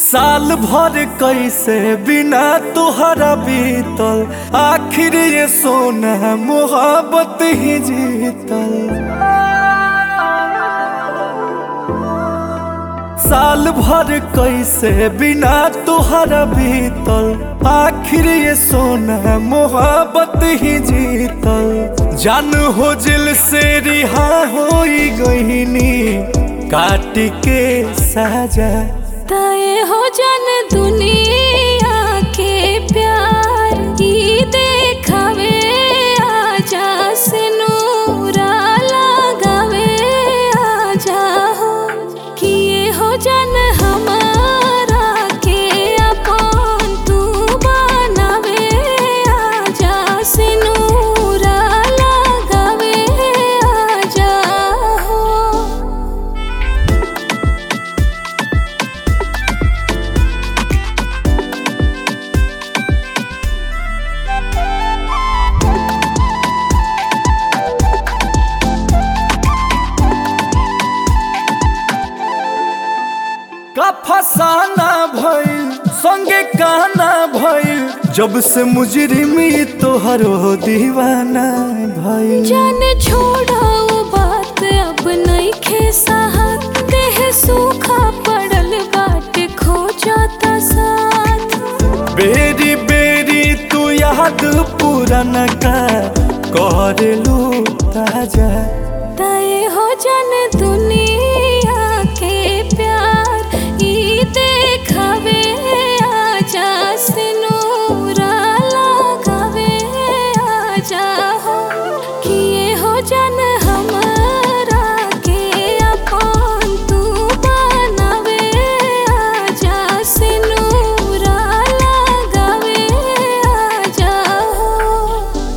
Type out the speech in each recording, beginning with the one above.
साल भर कैसे बिना तुहरा बीतल आखिर ये सोना मोहब्बत ही जीतल साल भर कैसे बिना तुहरा बीतल आखिर ये सोना मोहब्बत ही जीतल जान हो जिल से रिहा हो गईनी काट के साजा तय हो जन दुनिया के प्यार की देखावे आजा से नूरा लगावे आजा हो किए हो जन हमारा के अपन तू बनावे आजा से नूरा लगावे आजा हो का फसाना भइल संगे काना भइल जब से मुजरिमी तोहरो दीवाना भइल जान छोड़ो बात अब नहीं खे साहत देह सूखा पड़ल बाट खो जाता साथ बेरी बेरी तू याद पुराना का कर लू ताजा तय हो जन दुनिया के प्यार ई देखावे आजा से नूरा लगावे आजा हो किए हो जन हमारा के अपन तू बनावे आजा से नूरा लगावे आजा हो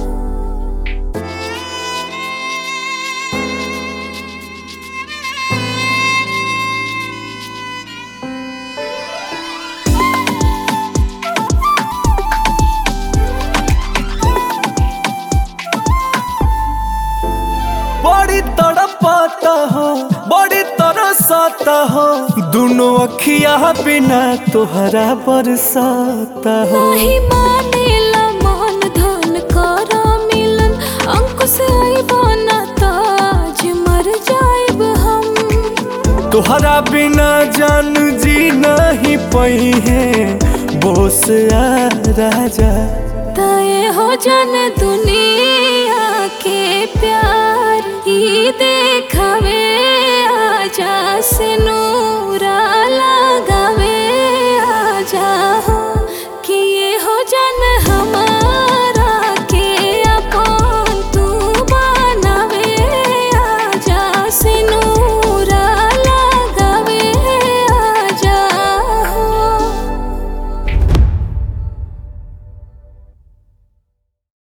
बड़ी तड़पाता हो बड़ी तरसाता हो दोनों अखिया बिना तोहरा बरसाता हो नाही मानेला मन धन कर मिलन अंकुश आइबो ना ताज मर जाइब हम तोहरा बिना जान जी नहीं पई है बोस आ राजा तय हो जन दुनिया के प्यार ई देखावे आजा से नूरा लगावे आजा हो